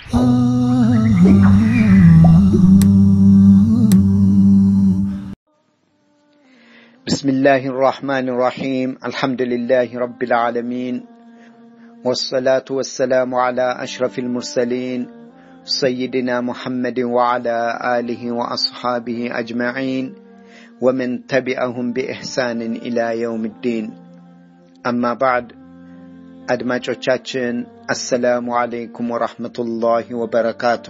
بسم الله الرحمن الرحيم الحمد لله رب العالمين والصلاة والسلام على أشرف المرسلين سيدنا محمد وعلى آله وأصحابه أجمعين ومن تبعهم بإحسان إلى يوم الدين أما بعد አድማጮቻችን አሰላሙ አለይኩም ወራህመቱላሂ ወበረካቱ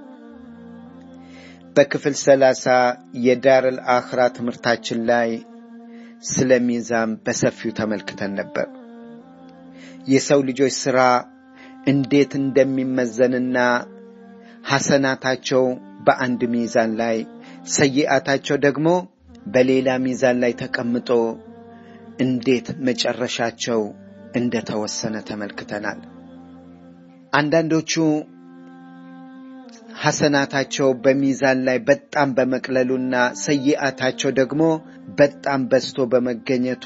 በክፍል ሰላሳ የዳር አልአኽራ ትምህርታችን ላይ ስለ ሚዛን በሰፊው ተመልክተን ነበር የሰው ልጆች ሥራ እንዴት እንደሚመዘንና ሐሰናታቸው በአንድ ሚዛን ላይ ሰይአታቸው ደግሞ በሌላ ሚዛን ላይ ተቀምጦ እንዴት መጨረሻቸው እንደተወሰነ ተመልክተናል አንዳንዶቹ ሐሰናታቸው በሚዛን ላይ በጣም በመቅለሉና ሰይአታቸው ደግሞ በጣም በዝቶ በመገኘቱ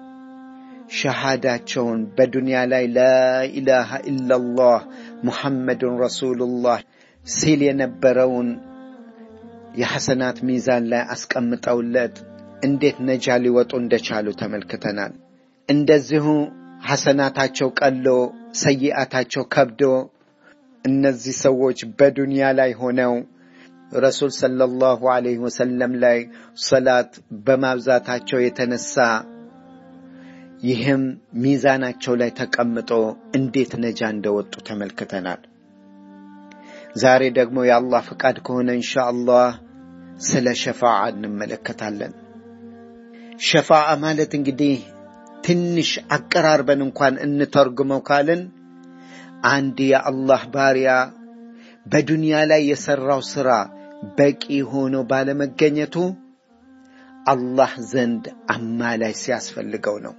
ሸሃዳቸውን በዱንያ ላይ ላኢላሃ ኢላላህ ሙሐመድን ረሱሉላህ ሲል የነበረውን የሐሰናት ሚዛን ላይ አስቀምጠውለት እንዴት ነጃ ሊወጡ እንደቻሉ ተመልክተናል እንደዚሁ ሐሰናታቸው ቀሎ ሰይአታቸው ከብዶ እነዚህ ሰዎች በዱንያ ላይ ሆነው ረሱል ሰለላሁ ዐለይሂ ወሰለም ላይ ሰላት በማብዛታቸው የተነሳ ይህም ሚዛናቸው ላይ ተቀምጦ እንዴት ነጃ እንደወጡ ተመልክተናል ዛሬ ደግሞ የአላህ ፍቃድ ከሆነ እንሻ አላህ ስለ ሸፋዓ እንመለከታለን ሸፋዓ ማለት እንግዲህ ትንሽ አቀራርበን እንኳን እንተርጉመው ካልን አንድ የአላህ ባሪያ በዱንያ ላይ የሠራው ሥራ በቂ ሆኖ ባለመገኘቱ አላህ ዘንድ አማላይ ሲያስፈልገው ነው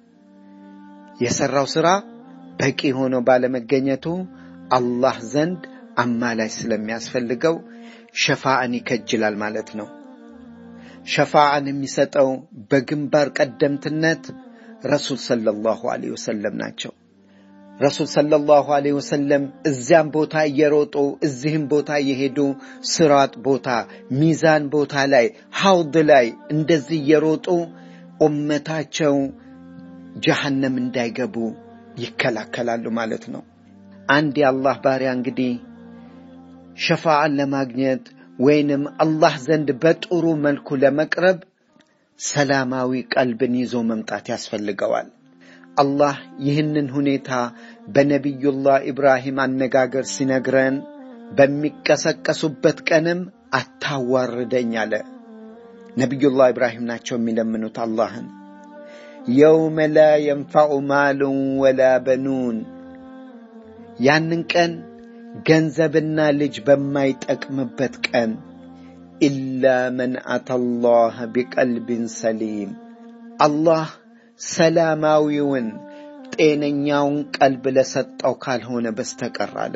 የሠራው ሥራ በቂ ሆኖ ባለመገኘቱ አላህ ዘንድ አማላይ ስለሚያስፈልገው ሸፋአን ይከጅላል ማለት ነው ሸፋአን የሚሰጠው በግንባር ቀደምትነት ረሱል ሰለላሁ ዐለይሂ ወሰለም ናቸው ረሱል ሰለላሁ ዐለይሂ ወሰለም እዚያም ቦታ እየሮጡ እዚህም ቦታ እየሄዱ ስራጥ ቦታ ሚዛን ቦታ ላይ ሐውድ ላይ እንደዚህ እየሮጡ ኡመታቸው ጀሃነም እንዳይገቡ ይከላከላሉ ማለት ነው አንድ የአላህ ባሪያ እንግዲህ ሸፋዓን ለማግኘት ወይንም አላህ ዘንድ በጥሩ መልኩ ለመቅረብ ሰላማዊ ቀልብን ይዞ መምጣት ያስፈልገዋል አላህ ይህንን ሁኔታ በነቢዩላህ ኢብራሂም አነጋገር ሲነግረን በሚቀሰቀሱበት ቀንም አታዋርደኝ አለ ነቢዩላህ ኢብራሂም ናቸው የሚለምኑት አላህን የውመ ላ የንፋዑ ማሉን ወላ በኑን ያንን ቀን ገንዘብና ልጅ በማይጠቅምበት ቀን ኢላ መን አተላህ ቢቀልብን ሰሊም አላህ ሰላማዊውን ጤነኛውን ቀልብ ለሰጠው ካልሆነ በስተቀር አለ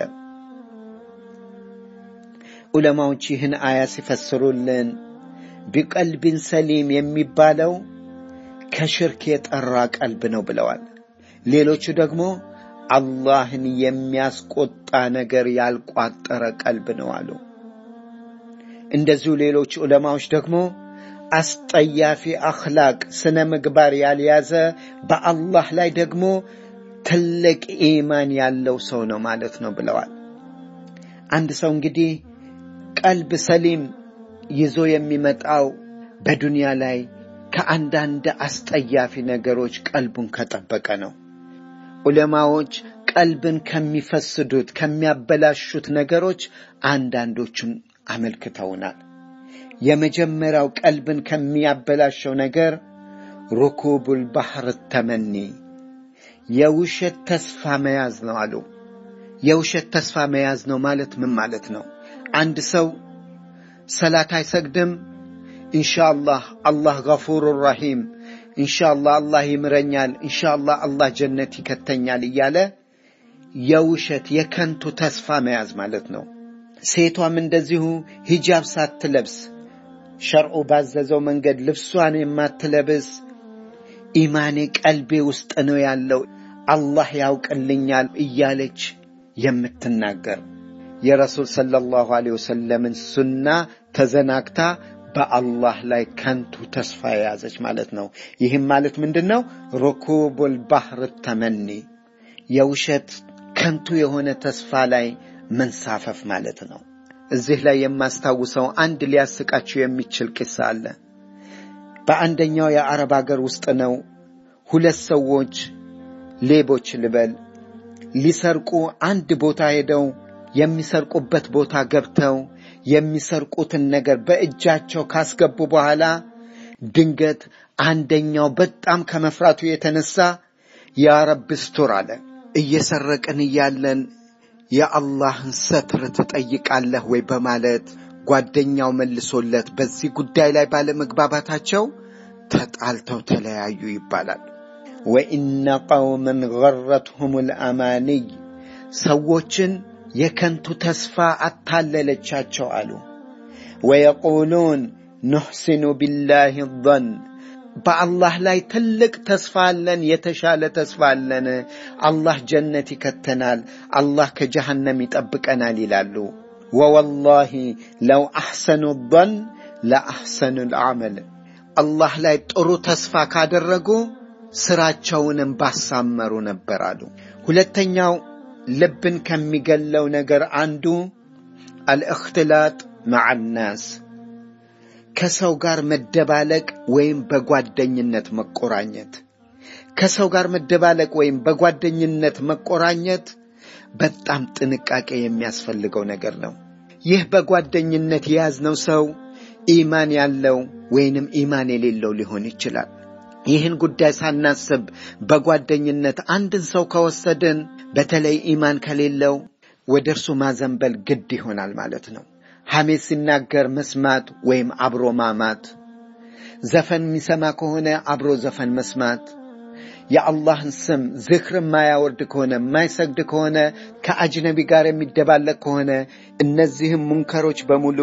ዑለማዎች ይህን አያ ሲፈስሩልን ቢቀልብን ሰሊም የሚባለው ከሽርክ የጠራ ቀልብ ነው ብለዋል ሌሎቹ ደግሞ አላህን የሚያስቆጣ ነገር ያልቋጠረ ቀልብ ነው አሉ እንደዚሁ ሌሎች ዑለማዎች ደግሞ አስጠያፊ አኽላቅ ስነ ምግባር ያልያዘ በአላህ ላይ ደግሞ ትልቅ ኢማን ያለው ሰው ነው ማለት ነው ብለዋል አንድ ሰው እንግዲህ ቀልብ ሰሊም ይዞ የሚመጣው በዱንያ ላይ ከአንዳንድ አስጠያፊ ነገሮች ቀልቡን ከጠበቀ ነው ዑለማዎች ቀልብን ከሚፈስዱት ከሚያበላሹት ነገሮች አንዳንዶቹን አመልክተውናል የመጀመሪያው ቀልብን ከሚያበላሸው ነገር ሩኩቡል ባህር ተመኒ የውሸት ተስፋ መያዝ ነው አሉ የውሸት ተስፋ መያዝ ነው ማለት ምን ማለት ነው አንድ ሰው ሰላት አይሰግድም ኢንሻአላህ አላህ ገፉሩ ረሂም ኢንሻአላህ አላህ ይምረኛል ኢንሻአላህ አላህ ጀነት ይከተኛል እያለ የውሸት የከንቱ ተስፋ መያዝ ማለት ነው ሴቷም እንደዚሁ ሂጃብ ሳትለብስ ሸርዑ ባዘዘው መንገድ ልብሷን የማትለብስ ኢማኔ ቀልቤ ውስጥ ነው ያለው አላህ ያውቅልኛል እያለች የምትናገር የረሱል ሰለላሁ ዐለይሂ ወሰለምን ሱና ተዘናግታ በአላህ ላይ ከንቱ ተስፋ የያዘች ማለት ነው። ይህም ማለት ምንድን ነው? ሩኩቡል ባህር ተመኒ የውሸት ከንቱ የሆነ ተስፋ ላይ መንሳፈፍ ማለት ነው። እዚህ ላይ የማስታውሰው አንድ ሊያስቃችሁ የሚችል ቂሳ አለ። በአንደኛው የአረብ አገር ውስጥ ነው። ሁለት ሰዎች ሌቦች ልበል ሊሰርቁ አንድ ቦታ ሄደው የሚሰርቁበት ቦታ ገብተው የሚሰርቁትን ነገር በእጃቸው ካስገቡ በኋላ ድንገት አንደኛው በጣም ከመፍራቱ የተነሳ ያ ረብ ስቱር አለ። እየሰረቅን እያለን የአላህን ሰትር ትጠይቃለህ ወይ በማለት ጓደኛው መልሶለት በዚህ ጉዳይ ላይ ባለመግባባታቸው ተጣልተው ተለያዩ ይባላል። ወኢነ ቀውመን ገረትሁም ልአማንይ ሰዎችን የከንቱ ተስፋ አታለለቻቸው አሉ። ወየቁሉን ኑሕሲኑ ቢላህ ظን በአላህ ላይ ትልቅ ተስፋ አለን፣ የተሻለ ተስፋ አለን፣ አላህ ጀነት ይከተናል፣ አላህ ከጀሃነም ይጠብቀናል ይላሉ። ወወላሂ ለው አሕሰኑ ظን ለአሕሰኑ ልዓመል አላህ ላይ ጥሩ ተስፋ ካደረጉ ስራቸውንም ባሳመሩ ነበር አሉ። ሁለተኛው ልብን ከሚገለው ነገር አንዱ አልእኽትላጥ መዓ ናስ ከሰው ጋር መደባለቅ ወይም በጓደኝነት መቆራኘት። ከሰው ጋር መደባለቅ ወይም በጓደኝነት መቆራኘት በጣም ጥንቃቄ የሚያስፈልገው ነገር ነው። ይህ በጓደኝነት የያዝነው ሰው ኢማን ያለው ወይንም ኢማን የሌለው ሊሆን ይችላል። ይህን ጉዳይ ሳናስብ በጓደኝነት አንድን ሰው ከወሰድን በተለይ ኢማን ከሌለው ወደ እርሱ ማዘንበል ግድ ይሆናል ማለት ነው። ሐሜት ሲናገር መስማት ወይም አብሮ ማማት፣ ዘፈን የሚሰማ ከሆነ አብሮ ዘፈን መስማት፣ የአላህን ስም ዝክር የማያወርድ ከሆነ የማይሰግድ ከሆነ ከአጅነቢ ጋር የሚደባለቅ ከሆነ እነዚህም ሙንከሮች በሙሉ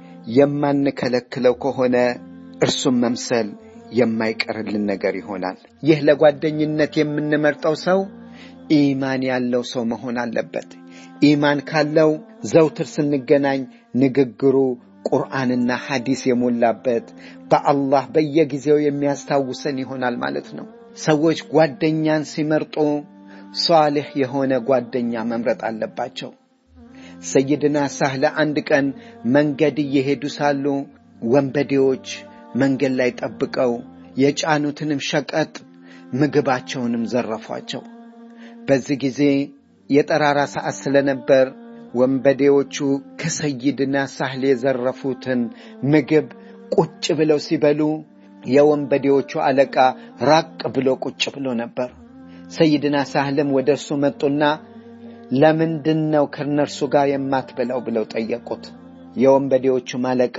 የማንከለክለው ከሆነ እርሱም መምሰል የማይቀርልን ነገር ይሆናል። ይህ ለጓደኝነት የምንመርጠው ሰው ኢማን ያለው ሰው መሆን አለበት። ኢማን ካለው ዘውትር ስንገናኝ ንግግሩ ቁርአንና ሐዲስ የሞላበት በአላህ በየጊዜው የሚያስታውሰን ይሆናል ማለት ነው። ሰዎች ጓደኛን ሲመርጡ ሷልሕ የሆነ ጓደኛ መምረጥ አለባቸው። ሰይድና ሳህለ አንድ ቀን መንገድ እየሄዱ ሳሉ ወንበዴዎች መንገድ ላይ ጠብቀው የጫኑትንም ሸቀጥ ምግባቸውንም ዘረፏቸው። በዚህ ጊዜ የጠራራ ሰዓት ስለነበር ወንበዴዎቹ ከሰይድና ሳህል የዘረፉትን ምግብ ቁጭ ብለው ሲበሉ የወንበዴዎቹ አለቃ ራቅ ብሎ ቁጭ ብሎ ነበር። ሰይድና ሳህልም ወደ እርሱ መጡና ለምንድን ነው ከእነርሱ ጋር የማትበላው ብለው ጠየቁት። የወንበዴዎቹም አለቃ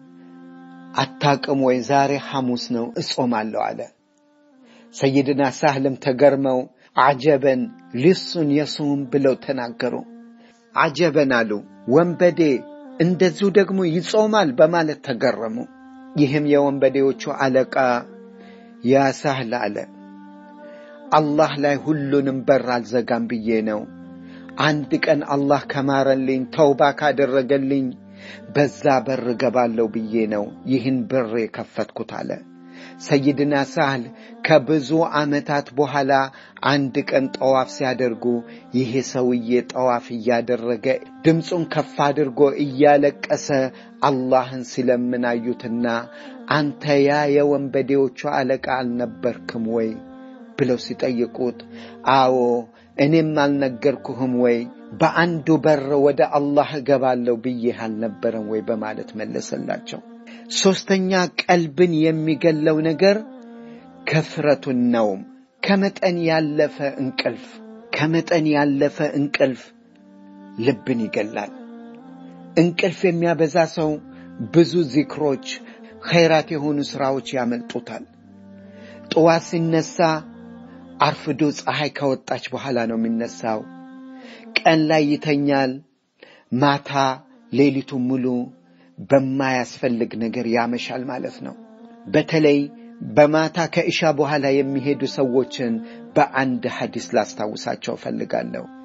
አታቅም ወይ? ዛሬ ሐሙስ ነው እጾማለሁ አለ። ሰይድና ሳህልም ተገርመው አጀበን ሊሱን የሱም ብለው ተናገሩ። አጀበን አሉ። ወንበዴ እንደዚሁ ደግሞ ይጾማል በማለት ተገረሙ። ይህም የወንበዴዎቹ አለቃ ያ ሳህል አለ፣ አላህ ላይ ሁሉንም በር አልዘጋም ብዬ ነው። አንድ ቀን አላህ ከማረልኝ ተውባ ካደረገልኝ በዛ በር ገባለሁ ብዬ ነው ይህን በር የከፈትኩት አለ። ሰይድና ሳህል ከብዙ ዓመታት በኋላ አንድ ቀን ጠዋፍ ሲያደርጉ ይሄ ሰውዬ ጠዋፍ እያደረገ ድምፁን ከፍ አድርጎ እያለቀሰ አላህን ሲለምን አዩትና አንተ ያ የወንበዴዎቹ አለቃ አልነበርክም ወይ ብለው ሲጠይቁት አዎ እኔም አልነገርኩህም ወይ በአንዱ በር ወደ አላህ እገባለሁ ብዬህ አልነበረም ወይ በማለት መለሰላቸው። ሦስተኛ ቀልብን የሚገለው ነገር ከፍረቱን ነውም፣ ከመጠን ያለፈ እንቅልፍ። ከመጠን ያለፈ እንቅልፍ ልብን ይገላል። እንቅልፍ የሚያበዛ ሰው ብዙ ዚክሮች፣ ኸይራት የሆኑ ሥራዎች ያመልጡታል። ጠዋት ሲነሳ አርፍዶ ፀሐይ ከወጣች በኋላ ነው የሚነሳው። ቀን ላይ ይተኛል። ማታ ሌሊቱን ሙሉ በማያስፈልግ ነገር ያመሻል ማለት ነው። በተለይ በማታ ከእሻ በኋላ የሚሄዱ ሰዎችን በአንድ ሐዲስ ላስታውሳቸው እፈልጋለሁ።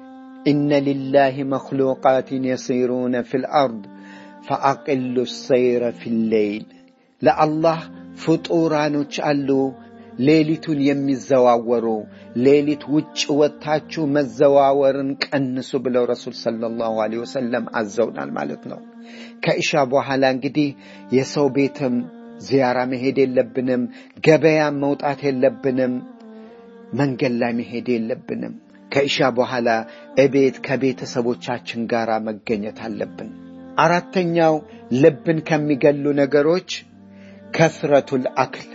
ኢነ ሊላህ መክሉቃትን የሲሩነ ፊል አርድ ፈአቅሉ ሰይረ ፊሌይል ለአላህ ፍጡራኖች አሉ ሌሊቱን የሚዘዋወሩ ሌሊት ውጭ ወጥታችሁ መዘዋወርን ቀንሱ ብለው ረሱል ሰለላሁ ዐለይሂ ወሰለም አዘውናል ማለት ነው። ከእሻ በኋላ እንግዲህ የሰው ቤትም ዚያራ መሄድ የለብንም፣ ገበያም መውጣት የለብንም፣ መንገድ ላይ መሄድ የለብንም። ከእሻ በኋላ እቤት ከቤተሰቦቻችን ጋር መገኘት አለብን። አራተኛው ልብን ከሚገሉ ነገሮች ከስረቱል አክል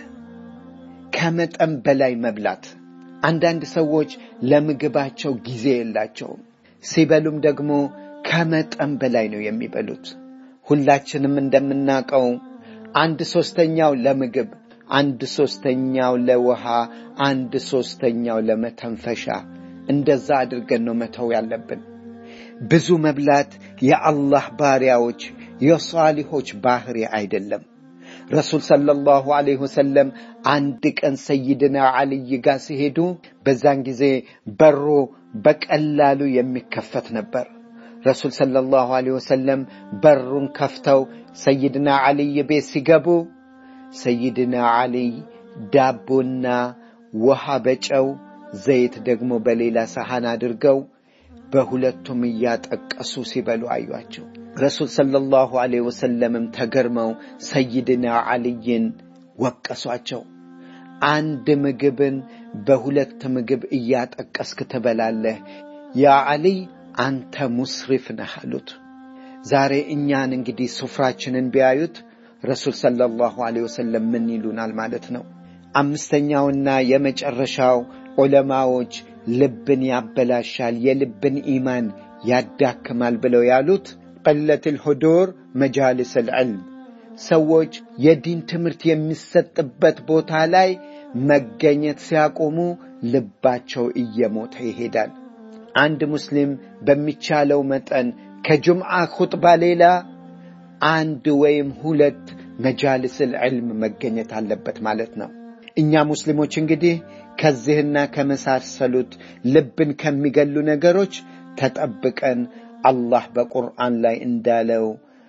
ከመጠን በላይ መብላት። አንዳንድ ሰዎች ለምግባቸው ጊዜ የላቸውም። ሲበሉም ደግሞ ከመጠን በላይ ነው የሚበሉት። ሁላችንም እንደምናውቀው አንድ ሶስተኛው ለምግብ፣ አንድ ሶስተኛው ለውሃ፣ አንድ ሶስተኛው ለመተንፈሻ፣ እንደዛ አድርገን ነው መተው ያለብን። ብዙ መብላት የአላህ ባሪያዎች የሷሊሆች ባህሪ አይደለም። ረሱል ሰለላሁ ዐለይሂ ወሰለም አንድ ቀን ሰይድና ዓልይ ጋር ሲሄዱ በዛን ጊዜ በሩ በቀላሉ የሚከፈት ነበር። ረሱል ሰለላሁ ዐለይሂ ወሰለም በሩን ከፍተው ሰይድና ዓልይ ቤት ሲገቡ ሰይድና ዓልይ ዳቦና ውሃ በጨው ዘይት ደግሞ በሌላ ሰሐን አድርገው በሁለቱም እያጠቀሱ ሲበሉ አዩአቸው። ረሱል ሰለላሁ ዐለይሂ ወሰለምም ተገርመው ሰይድና ዓልይን ወቀሷቸው። አንድ ምግብን በሁለት ምግብ እያጠቀስክ ትበላለህ፣ ያ ዓልይ አንተ ሙስሪፍ ነህ አሉት። ዛሬ እኛን እንግዲህ ሱፍራችንን ቢያዩት ረሱል ሰለላሁ ዐለይሂ ወሰለም ምን ይሉናል ማለት ነው። አምስተኛውና የመጨረሻው ዑለማዎች ልብን ያበላሻል፣ የልብን ኢማን ያዳክማል ብለው ያሉት ቀለት ልሁዱር መጃልስ ልዕልም ሰዎች የዲን ትምህርት የሚሰጥበት ቦታ ላይ መገኘት ሲያቆሙ ልባቸው እየሞተ ይሄዳል። አንድ ሙስሊም በሚቻለው መጠን ከጁምዓ ኹጥባ ሌላ አንድ ወይም ሁለት መጃልስ ልዕልም መገኘት አለበት ማለት ነው። እኛ ሙስሊሞች እንግዲህ ከዚህና ከመሳሰሉት ልብን ከሚገሉ ነገሮች ተጠብቀን አላህ በቁርአን ላይ እንዳለው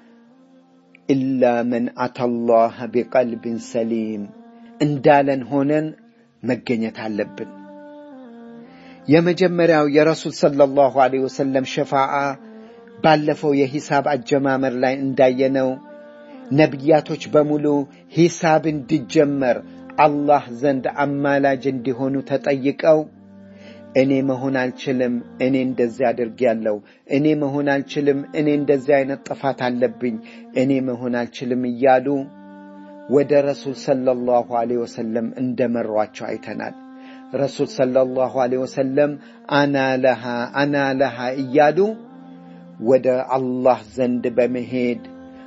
ኢላ መን አተላህ ቢቀልብን ሰሊም እንዳለን ሆነን መገኘት አለብን። የመጀመሪያው የረሱል ሰለላሁ ዐለይሂ ወሰለም ሸፋዓ ባለፈው የሂሳብ አጀማመር ላይ እንዳየነው ነቢያቶች በሙሉ ሂሳብ እንዲጀመር አላህ ዘንድ አማላጅ እንዲሆኑ ተጠይቀው እኔ መሆን አልችልም፣ እኔ እንደዚህ አድርጌያለሁ፣ እኔ መሆን አልችልም፣ እኔ እንደዚህ አይነት ጥፋት አለብኝ፣ እኔ መሆን አልችልም እያሉ ወደ ረሱል ሰለላሁ ዐለይሂ ወሰለም እንደመሯቸው አይተናል። ረሱል ሰለላሁ ዐለይሂ ወሰለም አና ለሃ አና ለሃ እያሉ ወደ አላህ ዘንድ በመሄድ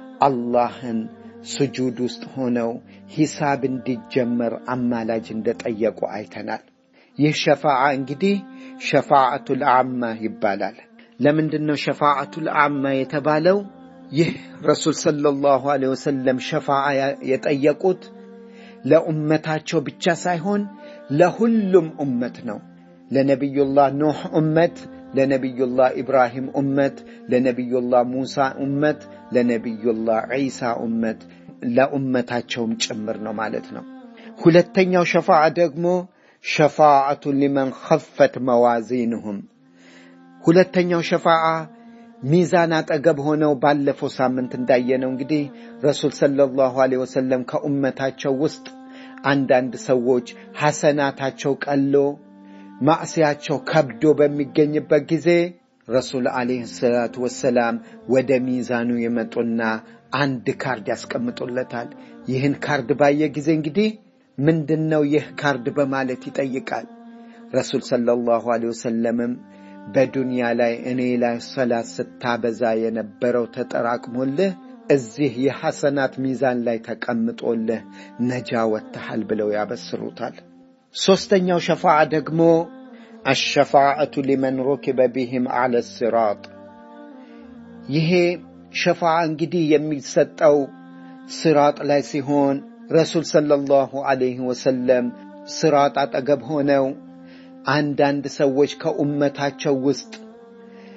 አላህን ስጁድ ውስጥ ሆነው ሂሳብ እንዲጀመር አማላጅ እንደጠየቁ አይተናል። ይህ ሸፋዓ እንግዲህ ሸፋዓቱል አማ ይባላል። ለምንድን ነው ሸፋዓቱል አማ የተባለው? ይህ ረሱል ሰለላሁ ዐለይሂ ወሰለም ሸፋዓ የጠየቁት ለኡመታቸው ብቻ ሳይሆን ለሁሉም ኡመት ነው። ለነቢዩላህ ኑሕ ኡመት፣ ለነቢዩላህ ኢብራሂም ኡመት፣ ለነቢዩላህ ሙሳ ኡመት፣ ለነቢዩላህ ዒሳ ኡመት፣ ለኡመታቸውም ጭምር ነው ማለት ነው። ሁለተኛው ሸፋዓ ደግሞ ሸፋዓቱ ሊመን ኸፈት መዋዚንሁም ሁለተኛው ሸፋዓ ሚዛን አጠገብ ሆነው ባለፈው ሳምንት እንዳየነው እንግዲህ ረሱል ሰለላሁ ዐለይሂ ወሰለም ከኡመታቸው ውስጥ አንዳንድ ሰዎች ሐሰናታቸው ቀሎ ማዕስያቸው ከብዶ በሚገኝበት ጊዜ ረሱል ዐለይሂ ሰላቱ ወሰላም ወደ ሚዛኑ የመጡና አንድ ካርድ ያስቀምጡለታል። ይህን ካርድ ባየ ጊዜ እንግዲህ ምንድን ነው ይህ ካርድ በማለት ይጠይቃል። ረሱል ሰለላሁ ዐለይሂ ወሰለምም በዱንያ ላይ እኔ ላይ ሰላት ስታበዛ የነበረው ተጠራቅሞልህ እዚህ የሐሰናት ሚዛን ላይ ተቀምጦልህ ነጃ ወጥተሃል ብለው ያበስሩታል። ሦስተኛው ሸፋዓ ደግሞ አሸፋዓቱ ሊመን ሩኪበ ቢህም አለ ሲራጥ። ይሄ ሸፋዓ እንግዲህ የሚሰጠው ሲራጥ ላይ ሲሆን ረሱል ሰለላሁ ዐለይሂ ወሰለም ሲራጥ አጠገብ ሆነው አንዳንድ ሰዎች ከኡመታቸው ውስጥ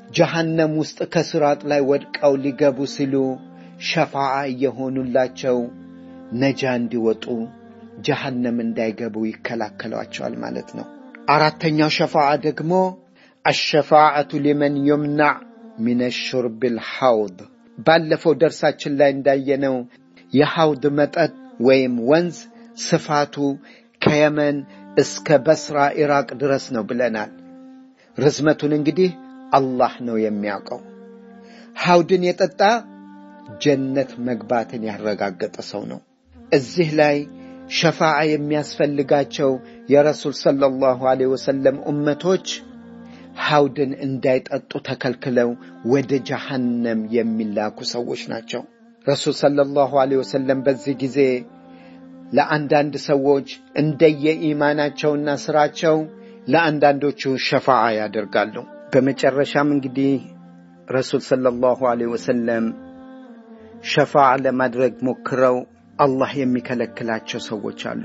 ጀሃነም ውስጥ ከስራጥ ላይ ወድቀው ሊገቡ ሲሉ ሸፋዓ እየሆኑላቸው ነጃ እንዲወጡ ጀሃነም እንዳይገቡ ይከላከሏቸዋል ማለት ነው። አራተኛው ሸፋዓ ደግሞ አሸፋዓቱ ሊመን ዩምናዕ ሚን ሹርብ ልሐውድ ባለፈው ደርሳችን ላይ እንዳየነው የሐውድ መጠጥ ወይም ወንዝ ስፋቱ ከየመን እስከ በስራ ኢራቅ ድረስ ነው ብለናል። ርዝመቱን እንግዲህ አላህ ነው የሚያውቀው። ሐውድን የጠጣ ጀነት መግባትን ያረጋገጠ ሰው ነው። እዚህ ላይ ሸፋዓ የሚያስፈልጋቸው የረሱል ሰለላሁ ዐለይሂ ወሰለም ኡመቶች ሐውድን እንዳይጠጡ ተከልክለው ወደ ጀሃነም የሚላኩ ሰዎች ናቸው። ረሱል ሰለላሁ ዐለይሂ ወሰለም በዚህ ጊዜ ለአንዳንድ ሰዎች እንደየኢማናቸውና ስራቸው ለአንዳንዶቹ ሸፋዓ ያደርጋሉ። በመጨረሻም እንግዲህ ረሱል ሰለላሁ ዐለይሂ ወሰለም ሸፋዓ ለማድረግ ሞክረው አላህ የሚከለክላቸው ሰዎች አሉ።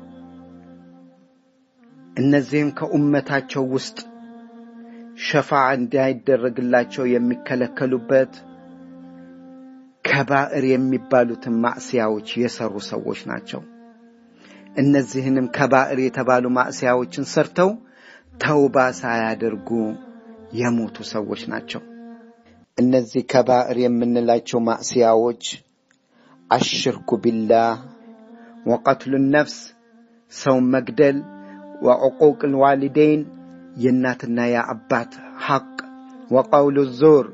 እነዚህም ከኡመታቸው ውስጥ ሸፋዓ እንዳይደረግላቸው የሚከለከሉበት ከባዕር የሚባሉትን ማዕስያዎች የሰሩ ሰዎች ናቸው። እነዚህንም ከባዕር የተባሉ ማዕስያዎችን ሰርተው ተውባ ሳያደርጉ የሞቱ ሰዎች ናቸው። እነዚህ ከባዕር የምንላቸው ማዕስያዎች አሽርኩ ቢላህ ወቀትሉ ነፍስ፣ ሰውን መግደል፣ ወዕቁቅ ልዋሊደይን የእናትና የአባት ሐቅ፣ ወቀውሉ ዞር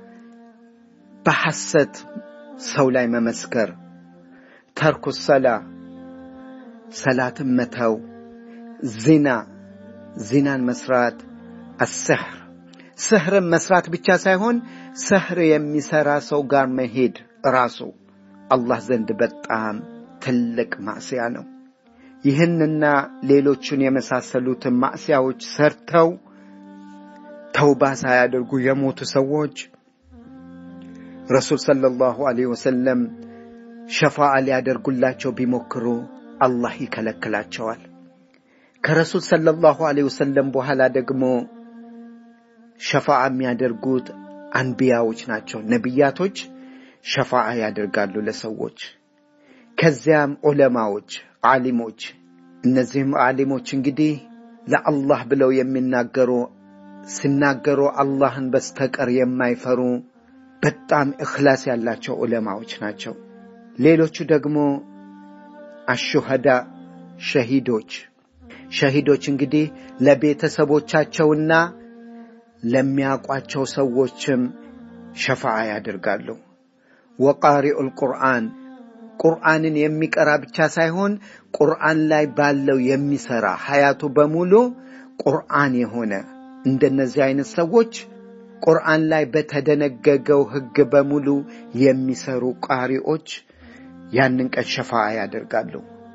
በሐሰት ሰው ላይ መመስከር፣ ተርኩ ሰላ ሰላትን መተው፣ ዚና ዚናን መስራት፣ አስሕር ስሕርን መስራት ብቻ ሳይሆን ስሕር የሚሠራ ሰው ጋር መሄድ ራሱ አላህ ዘንድ በጣም ትልቅ ማዕስያ ነው። ይህንና ሌሎቹን የመሳሰሉትን ማዕስያዎች ሰርተው ተውባ ሳያደርጉ የሞቱ ሰዎች ረሱል ሰለላሁ ዐለይሂ ወሰለም ሸፋዓ ሊያደርጉላቸው ቢሞክሩ አላህ ይከለክላቸዋል። ከረሱል ሰለላሁ ዐለይሂ ወሰለም በኋላ ደግሞ ሸፋዓ የሚያደርጉት አንቢያዎች ናቸው። ነቢያቶች ሸፋዓ ያደርጋሉ ለሰዎች። ከዚያም ዑለማዎች፣ ዓሊሞች። እነዚህም ዓሊሞች እንግዲህ ለአላህ ብለው የሚናገሩ ሲናገሩ አላህን በስተቀር የማይፈሩ በጣም እኽላስ ያላቸው ዑለማዎች ናቸው። ሌሎቹ ደግሞ አሹሃዳ ሸሂዶች። ሸሂዶች እንግዲህ ለቤተሰቦቻቸውና ለሚያውቋቸው ሰዎችም ሸፋዓ ያደርጋሉ። ወቃሪኡል ቁርአን ቁርአንን የሚቀራ ብቻ ሳይሆን ቁርአን ላይ ባለው የሚሰራ ሀያቱ በሙሉ ቁርአን የሆነ እንደነዚህ አይነት ሰዎች ቁርአን ላይ በተደነገገው ሕግ በሙሉ የሚሰሩ ቃሪዎች ያንን ቀን ሸፋዓ ያደርጋሉ።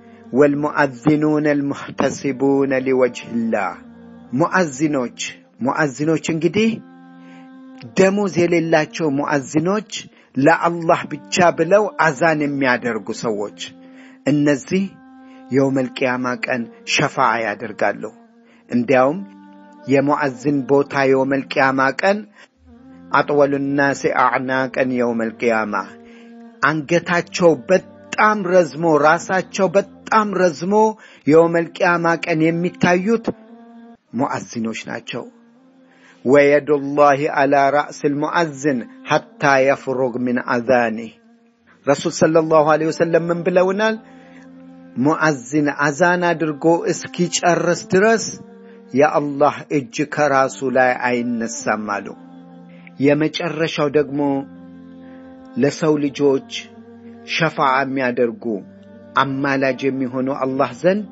ወልሙዓዚኑነ አልሙሕተሲቡነ ሊወጅህላህ ሙዓዚኖች ሙዓዚኖች እንግዲህ ደሞዝ የሌላቸው ሙዓዚኖች ለአላህ ብቻ ብለው አዛን የሚያደርጉ ሰዎች እነዚህ የውመል ቅያማ ቀን ሸፋዓ ያደርጋሉ። እንዲያውም የሙዓዝን ቦታ የውመል ቅያማ ቀን አጥወሉ ናሲ አዕናቀን የውመል ቅያማ አንገታቸው በጣም ረዝሞ ራሳቸው በጣም ረዝሞ የውመል ቅያማ ቀን የሚታዩት ሙዓዚኖች ናቸው። ወየዱላሂ አላ ራእስ ልሙዓዝን ሐታ የፍሩግ ምን አዛኒህ ረሱል ሰለላሁ ዐለይሂ ወሰለም ምን ብለውናል? ሙዓዝን አዛን አድርጎ እስኪጨርስ ድረስ የአላህ እጅ ከራሱ ላይ አይነሳም አሉ። የመጨረሻው ደግሞ ለሰው ልጆች ሸፋዓ የሚያደርጉ አማላጅ የሚሆኑ አላህ ዘንድ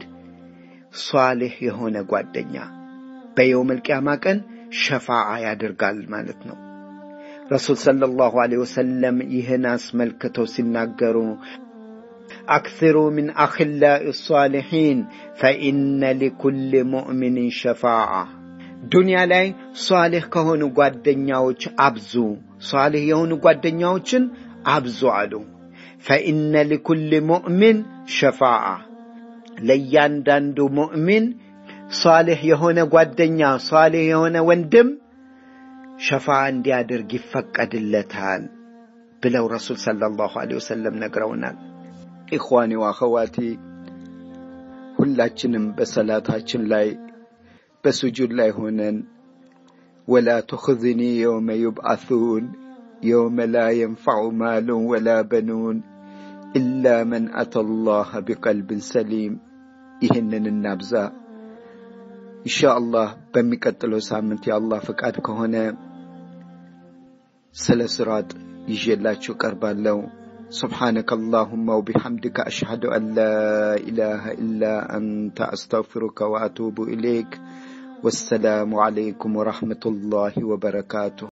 ሷሌሕ የሆነ ጓደኛ በየውመል ቅያማ ቀን ሸፋዓ ያደርጋል ማለት ነው። ረሱል ሰለላሁ ዐለይሂ ወሰለም ይህን አስመልክተው ሲናገሩ አክሲሩ ሚን አኽላኢ ሷሊሒን ፈኢነ ሊኩል ሙእሚንን ሸፋዓ ዱንያ ላይ ሷሌሕ ከሆኑ ጓደኛዎች አብዙ፣ ሷሌሕ የሆኑ ጓደኛዎችን አብዙ አሉ። ፈኢነ ሊኩል ሙእሚን ሸፋዓ ለእያንዳንዱ ሙእሚን ሷሌሕ የሆነ ጓደኛ ሷሌሕ የሆነ ወንድም ሸፋ እንዲያደርግ ይፈቀድለታል ብለው ረሱል ሰለላሁ ዐለይሂ ወሰለም ነግረውናል። ኢኽዋኒ ወአኸዋቲ ሁላችንም በሰላታችን ላይ በስጁድ ላይ ሆነን ወላ ቱኽዝኒ የውመ ዩብዓሱን የውመ ላ የንፈዑ ማሉን ወላ በኑን ኢላ መን አተ ላህ ቢቀልብን ሰሊም። ይህንን እናብዛ። ኢንሻ አላህ በሚቀጥለው ሳምንት የአላህ ፈቃድ ከሆነ ስለ ስራጥ ይዤላችሁ ቀርባለሁ። سبحانك اللهم وبحمدك أشهد أن لا إله إلا أنت أستغفرك وأتوب إليك والسلام عليكم ورحمة الله وبركاته